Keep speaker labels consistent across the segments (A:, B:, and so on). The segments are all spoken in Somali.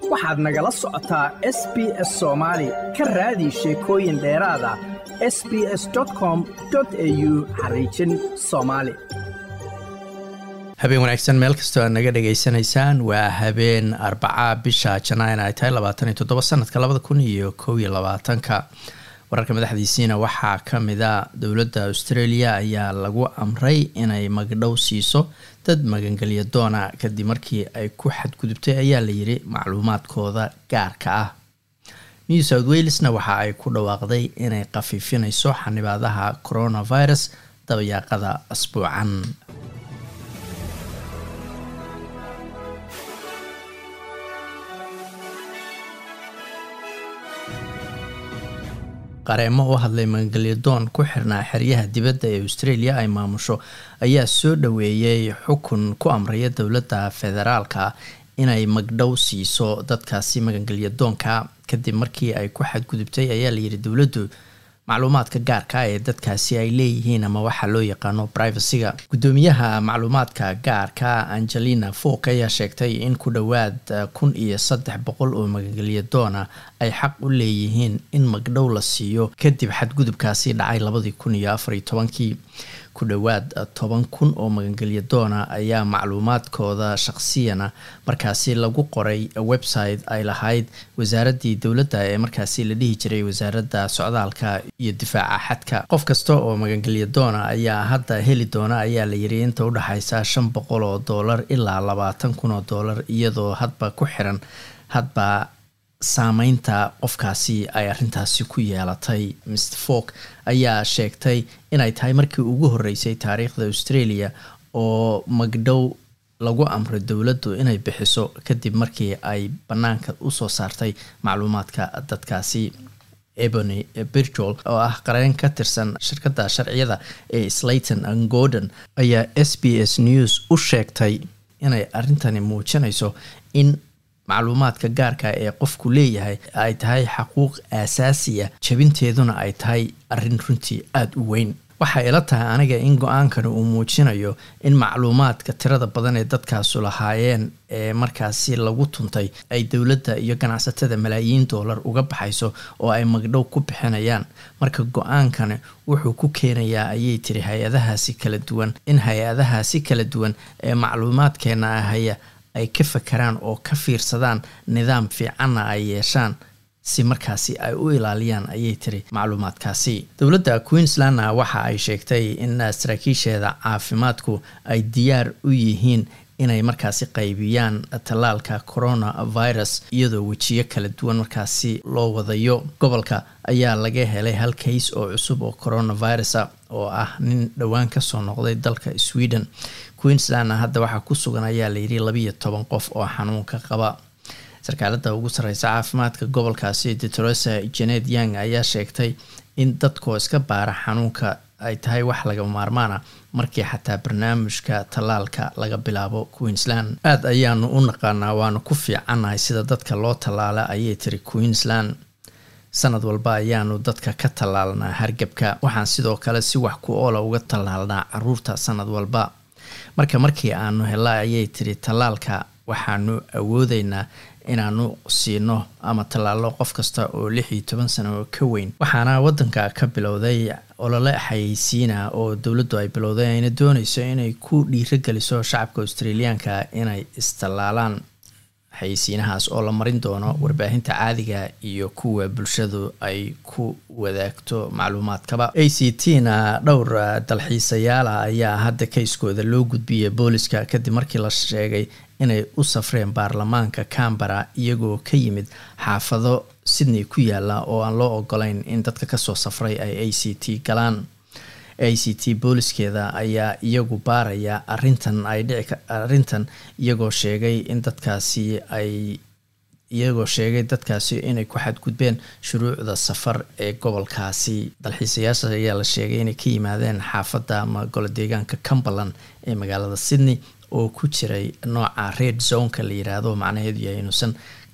A: waxaad nagala socotaa s b s soomaali ka raadi sheekooyin dheeraada s b s com au xariijin soomaali
B: habeen wanaagsan meel kastoo aad naga dhagaysanaysaan waa habeen arbaca bisha janaayn ay tahay labaatan iyo toddoba sanadka labada kun iyo kow iyo labaatanka wararka madaxdiisiina waxaa kamida dowladda australia ayaa lagu amray inay magdhow siiso dad magangelya doona kadib markii ay ku xadgudubtay ayaa layiri macluumaadkooda gaarka ah new south walesna waxa ay ku dhawaaqday inay khafiifinayso xanibaadaha coronavirus dabayaaqada asbuucan qareemo u hadlay magangelyadoon ku xirnaa xeryaha dibadda ee australia ay maamusho ayaa soo dhaweeyey xukun ku amraya dowladda federaalka inay magdhow siiso dadkaasi magangelyadoonka kadib markii ay ku xadgudubtay ayaa layidhi dowladdu macluumaadka gaarka ee dadkaasi ay leeyihiin ama waxaa loo yaqaano privacyga guddoomiyaha macluumaadka gaarka angelina folk ayaa sheegtay in ku dhowaad kun iyo saddex boqol oo magangelyadoona ay xaq u leeyihiin in magdhow la siiyo kadib xadgudubkaasi dhacay labadii kun iyo afariyo tobankii ku dhowaad toban kun oo magangelyadoona ayaa macluumaadkooda shaqsiyana markaasi lagu qoray website ay lahayd wasaaraddii dowladda ee markaasi la dhihi jiray wasaaradda socdaalka iyo difaaca xadka qof kasta oo magangelyadoona ayaa hadda heli doona ayaa layiri inta udhexaysa shan boqol oo doolar ilaa labaatan kun oo doolar iyadoo hadba ku xiran hadba saameynta qofkaasi ay arintaasi ku yeelatay mr folk ayaa sheegtay inay tahay markii ugu horeysay taariikhda australia oo magdhow lagu amray dowladdu inay bixiso kadib markii ay bannaanka usoo saartay macluumaadka dadkaasi ebony birgol oo ah qareen ka tirsan shirkadda sharciyada ee slayton and gordon ayaa s b s news u sheegtay inay arrintani muujinayso in macluumaadka gaarka ee qofku leeyahay ay tahay xaquuq aasaasiya jabinteeduna ay tahay arrin runtii aada u weyn waxay ila tahay aniga in go-aankani uu muujinayo in macluumaadka tirada badan ee dadkaasu lahaayeen ee markaasi lagu tuntay ay dowladda iyo ganacsatada malaayiin doolar uga baxayso oo ay magdhow ku bixinayaan marka go-aankani wuxuu ku keenayaa ayay tiri hay-adahaasi kala duwan in hay-adahaasi kala duwan ee macluumaadkeena ahaya ay ka fakaraan oo ka fiirsadaan nidaam fiicanna ay yeeshaan si markaasi ay u ilaaliyaan ayay tiri macluumaadkaasi dowladda queenslandna waxa ay sheegtay in saraakiisheeda caafimaadku ay diyaar u yihiin inay markaasi qaybiyaan tallaalka coronavirus iyadoo wejiyo kala duwan markaasi loo wadayo gobolka ayaa laga helay hal kays oo cusub oo coronavirus a oo ah nin dhowaan kasoo noqday dalka sweden queenslandna hadda waxaa ku sugan ayaa layidhi labiiyo toban qof oo xanuunka qaba sarkaalada ugu sareysa caafimaadka gobolkaasi detrosa janet young ayaa sheegtay in dadkoo iska baara xanuunka ay tahay wax laga maarmaana markii xataa barnaamijka tallaalka laga bilaabo queensland aada ayaanu u naqaanaa waanu ku fiicannahay sida dadka loo tallaala ayay tiri queensland sanad walba ayaanu dadka ka tallaalnaa hargebka waxaan sidoo kale si wax ku oola uga tallaalnaa caruurta sanad walba marka markii aanu hela ayay tiri tallaalka waxaanu awoodeynaa inaanu siino ama tallaalo qof kasta oo lix iyo toban sano oo ka weyn waxaana wadanka ka bilowday olole xayeysiina oo dowladdu ay bilowday ayna dooneyso inay ku dhiirageliso shacabka australiyaanka inay istallaalaan xayeysiinahaas oo la marin doono warbaahinta caadiga iyo kuwa bulshadu ay ku wadaagto macluumaadkaba a c t na dhowr dalxiisayaala ayaa hadda kayskooda loo gudbiyay booliska kadib markii la sheegay inay u safreen baarlamaanka cambara iyagoo ka yimid xaafado sydney ku yaala oo aan loo ogolayn in dadka kasoo safray ay a c t galaan a c t booliskeeda ayaa iyagu baaraya arintan ay dhici arrintan iyagoo sheegay in dadkaasi ay iyagoo sheegay dadkaasi inay ku xadgudbeen shuruucda safar ee gobolkaasi dalxiisayaasha ayaa la sheegay inay ka yimaadeen xaafadda ama golo deegaanka cumberland ee magaalada sydney oo ku jiray nooca red zoneka la yiraahdo macnaheedu yahay inuusan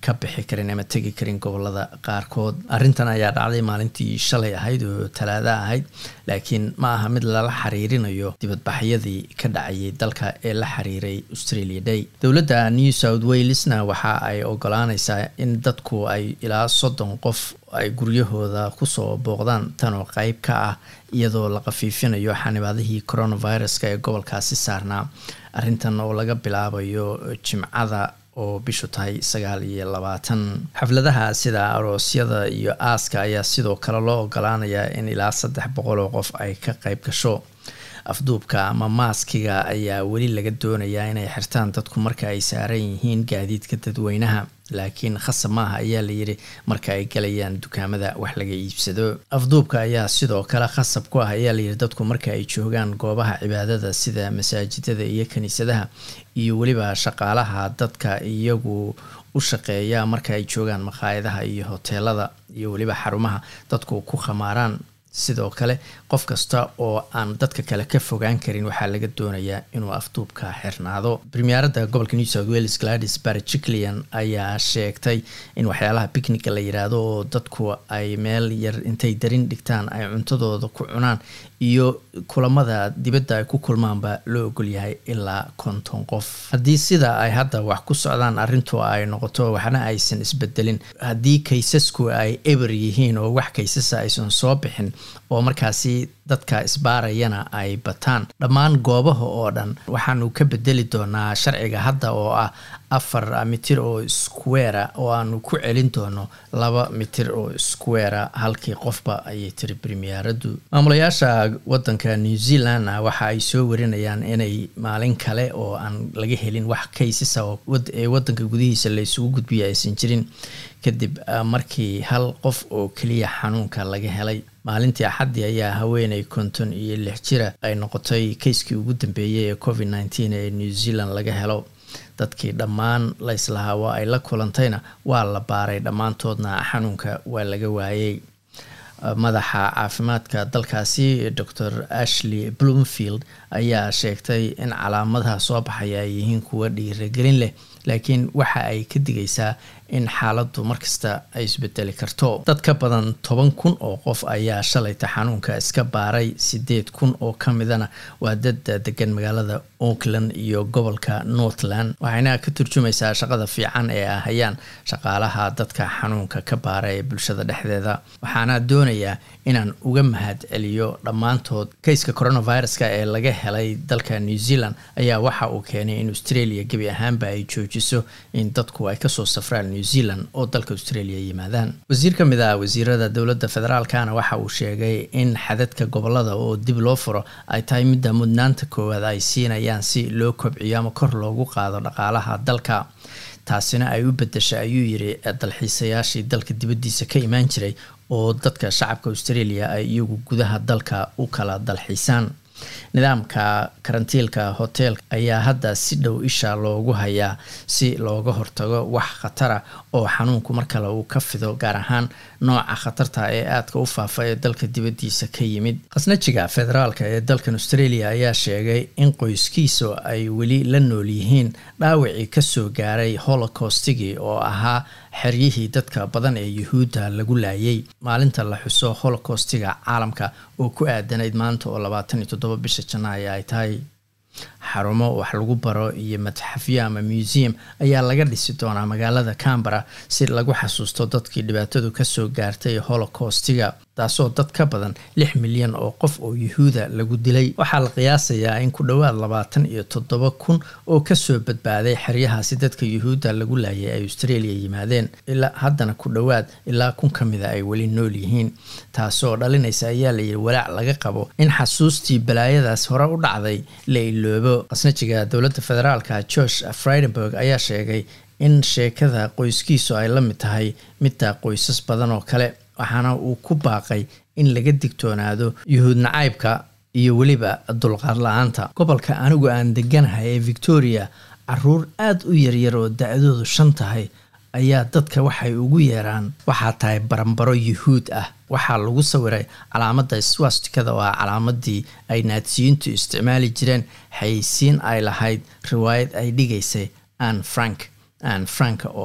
B: ka bixi karin ama tegi karin gobolada qaarkood arrintan ayaa dhacday maalintii shalay ahayd oo talaada ahayd laakiin ma aha mid lala xiriirinayo dibadbaxyadii ka dhacayay dalka ee la xiriiray australia day dowladda new south walesna waxa ay ogolaanaysaa in dadku ay ilaa soddon qof ay guryahooda kusoo booqdaan tan oo qeyb ka ah iyadoo la qafiifinayo xanibaadihii coronaviruska ee gobolkaasi saarnaa arrintan oo laga bilaabayo jimcada oo bishu tahay sagaal iyo labaatan xafladaha sida aroosyada iyo aaska ayaa sidoo kale loo ogolaanayaa in ilaa saddex boqol oo qof ay ka qeyb gasho afduubka ama maaskiga ayaa weli laga doonayaa inay xirtaan dadku marka ay saaran yihiin gaadiidka dadweynaha laakiin khasab maaha ayaa layidhi marka ay galayaan dukaamada wax laga iibsado afduubka ayaa sidoo kale khasab ku ah ayaa layidhi dadku marka ay joogaan goobaha cibaadada sida masaajidada iyo kiniisadaha iyo weliba shaqaalaha dadka iyagu u shaqeeya marka ay joogaan maqaayadaha iyo hoteelada iyo weliba xarumaha dadku ku khamaaraan sidoo kale qof kasta oo aan dadka kale ka fogaan karin waxaa laga doonayaa inuu afduubka xirnaado premierada gobolka new south wales gladys barjiclian ayaa sheegtay in waxyaalaha bicnica la yiraahdo oo dadku ay meel yar intay darin dhigtaan ay cuntadooda ku cunaan iyo kulamada dibadda ay ku kulmaanba loo ogolyahay ilaa konton qof haddii sida ay hadda wax ku socdaan arrintu ay noqoto waxna aysan isbedelin haddii kaysasku ay eber yihiin oo wax kaysasa aysan soo bixin oo markaasi dadka isbaarayana ay bataan dhammaan goobaha oo dhan waxaanu ka bedeli doonaa sharciga hadda oo ah afar mitir oo squera oo aanu ku celin doono laba mitir oo squera halkii qofba ayay tiri premieradu maamulayaasha wadanka new zealandna waxa ay soo warinayaan inay maalin kale oo aan laga helin wax kaysasa ee wadanka gudihiisa la isugu gudbiya aysan jirin kadib markii hal qof oo keliya xanuunka laga helay maalintii axaddii ayaa haweeney konton iyo lix jira ay noqotay kayskii ugu dambeeyay ee covid nneteen ee new zealand laga helo dadkii dhammaan layslahaa waa ay la kulantayna waa la baaray dhammaantoodna xanuunka waa laga waayey madaxa caafimaadka dalkaasi dor ashley bloomfield ayaa sheegtay in calaamadaha soo baxaya ay yihiin kuwa dhiiragelin leh laakiin waxa ay ka digaysaa in xaaladdu markasta ay isbedeli karto dad ka badan toban kun oo qof ayaa shalayta xanuunka iska baaray sideed kun oo ka midana waa dad degan magaalada auckland iyo gobolka northland waxayna ka turjumaysaa shaqada fiican ee ah hayaan shaqaalaha dadka xanuunka ka baara ee bulshada dhexdeeda waxaana doonayaa inaan uga mahad celiyo dhammaantood kayska coronaviruska ee laga helay dalka new zealand ayaa waxa uu keenay in australia gebi ahaanba ay joojiso in dadku ay kasoo safraan new zealand oo dalka australia yimaadaan wasiir ka mid ah wasiirada dowladda federaalkana waxa uu sheegay in xadadka gobolada oo dib loo furo ay tahay midda mudnaanta koowaad ay siinayaan si loo kobciyo ama kor loogu qaado dhaqaalaha dalka taasina ay u bedesha ayuu yiri dalxiisayaashii dalka dibaddiisa ka imaan jiray oo dadka shacabka australia ay iyagu gudaha dalka u kala dalxiisaan nidaamka karantiilka hoteelka ayaa hadda si dhow isha loogu hayaa si looga hortago wax khatara oo xanuunku mar kale uu ka fido gaar ahaan nooca khatarta ee aadka u faafa ee dalka dibaddiisa ka yimid khasnajiga federaalka ee dalkan australia ayaa sheegay in qoyskiisu ay weli la nool yihiin dhaawacii kasoo gaaray holocaustigii oo ahaa xeryihii dadka badan ee yuhuudda lagu laayay maalinta la xuso holocaustiga caalamka oo ku aadanayd maanta oo labaatan iyo toddoba bisha janaayo ay tahay xarumo wax lagu baro iyo madxafyo ama museum ayaa laga dhisi doonaa magaalada cambara si lagu xasuusto dadkii dhibaatadu kasoo gaartay holocaustiga taasoo dad ka badan lix milyan oo qof oo yuhuuda lagu dilay waxaa la qiyaasayaa in ku dhowaad labaatan iyo toddoba kun oo kasoo badbaaday xeryahaasi dadka yuhuudda lagu laayay ay australia yimaadeen ilaa haddana ku dhowaad ilaa kun ka mida ay weli nool yihiin taasoo dhalinaysa ayaa layidhi walaac laga qabo in xasuustii balaayadaas hore u dhacday la iloobo qasnajiga dowladda federaalka george fridenberg ayaa sheegay in sheekada qoyskiisu ay la mid tahay midda qoysas badan oo kale waxaana uu ku baaqay in laga digtoonaado yuhuud nacaybka iyo weliba dulqaad la-aanta gobolka anigu aan deganahay ee victoria caruur aada u yaryar oo da-doodu shan tahay ayaa dadka waxay ugu yeeraan waxaa tahay barambaro yuhuud ah waxaa lagu sawiray calaamada swastikada oo ah calaamadii ay naadsiyiintu isticmaali jireen xayeysiin ay lahayd riwaayad ay dhigaysay ann frank ann frank oo ah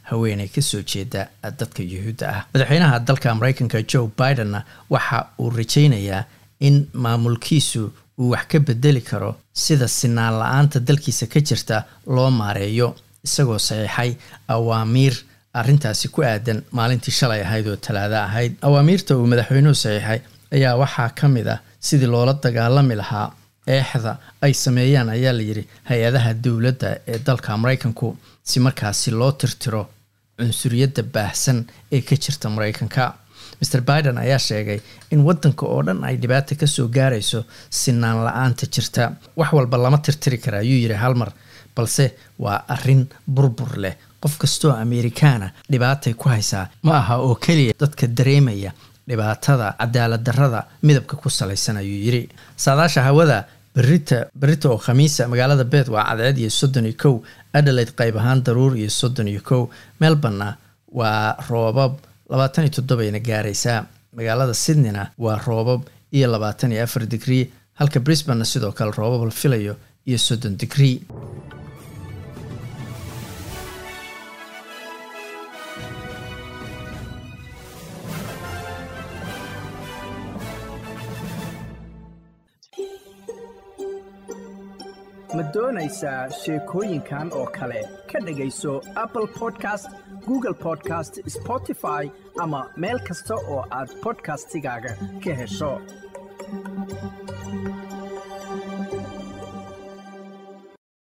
B: haweeney kasoo jeeda dadka yuhuudda ah madaxweynaha dalka mareykanka joe bidenna waxa uu rajaynayaa in maamulkiisu uu wax ka bedeli karo sida sinaan la-aanta dalkiisa ka jirta loo maareeyo isagoo saxiixay awaamiir arrintaasi ku aadan maalintii shalay ahayd oo talaado ahayd awaamiirta uu madaxweynuhu saxiixay ayaa waxaa ka mid ah sidii loola dagaalami lahaa eexda ay sameeyaan ayaa layidhi hay-adaha dowladda ee dalka maraykanku si markaasi loo tirtiro cunsuriyadda baahsan ee ka jirta maraykanka maer biden ayaa sheegay in wadanka oo dhan ay dhibaata kasoo gaarayso sinaan la-aanta jirta wax walba lama tirtiri kara ayuu yidhi halmar balse waa arin burbur leh qof kastoo amerikaana dhibaatay ku haysaa ma aha oo keliya dadka dareemaya dhibaatada cadaalad darrada midabka ku salaysan ayuu yidhi saadaasha hawada berita berita oo khamiisa magaalada beed waa cadceed iyo soddon iyo kow adelaide qayb ahaan daruur iyo soddon iyo kow melborna waa roobab labaatan iyo toddobeyna gaaraysaa magaalada sydneyna waa roobab iyo labaatan iyo afar digrii halka brisbanna sidoo kale roobab la filayo iyo soddon digrii
A: ma doonaysaa sheekooyinkan oo kale ka dhegayso apple podcast google podcast spotify ama meel kasta oo aad bodkastigaaga ka hesho